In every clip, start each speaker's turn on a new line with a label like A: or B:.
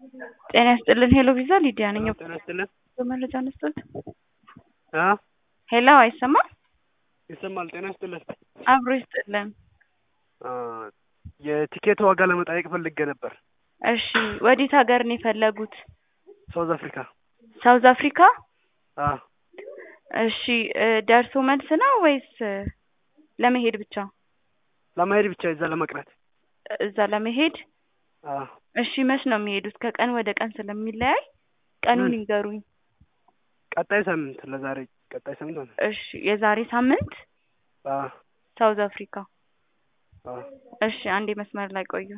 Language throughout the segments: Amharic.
A: ጤና ይስጥልን ሄሎ ቪዛ ሊዲያ ነኝ።
B: ጤና ይስጥልን።
A: በመረጃ ነስቶት
B: አ
A: ሄሎ አይሰማም?
B: ይሰማል። ጤና ይስጥልን።
A: አብሮ ይስጥልን።
B: አ የቲኬት ዋጋ ለመጠየቅ ፈልጌ ነበር።
A: እሺ ወዴት ሀገር ነው የፈለጉት?
B: ሳውዝ አፍሪካ።
A: ሳውዝ አፍሪካ?
B: አ
A: እሺ እ ደርሶ መልስ ነው ወይስ እ ለመሄድ ብቻ?
B: ለመሄድ ብቻ እዛ ለመቅረት።
A: እዛ ለመሄድ
B: አ
A: እሺ መች ነው የሚሄዱት? ከቀን ወደ ቀን ስለሚለያይ ቀኑን
B: ምን?
A: ይንገሩኝ።
B: ቀጣይ ሳምንት ለዛሬ ቀጣይ ሳምንት ሆነ።
A: እሺ የዛሬ ሳምንት
B: አ
A: ሳውዝ አፍሪካ።
B: አ
A: እሺ አንዴ መስመር ላይ ቆዩ።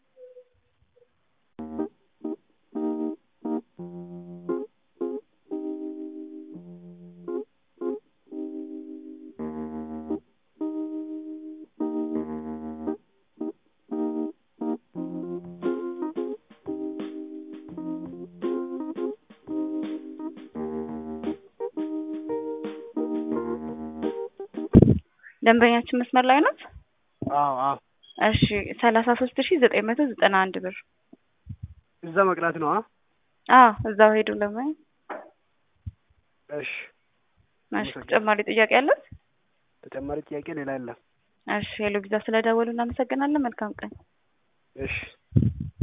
A: ደንበኛችን መስመር ላይ ናት?
B: አዎ አዎ
A: እሺ ሰላሳ ሶስት ሺ ዘጠኝ መቶ ዘጠና አንድ ብር።
B: እዛ መቅረት ነው። አ
A: አዎ እዛው ሄዱ ለማየት።
B: እሺ
A: እሺ ተጨማሪ ጥያቄ አለት?
B: ተጨማሪ ጥያቄ ሌላ የለም።
A: እሺ ሄሎ ቪዛ ስለደወሉ እናመሰግናለን። መልካም ቀን።
B: እሺ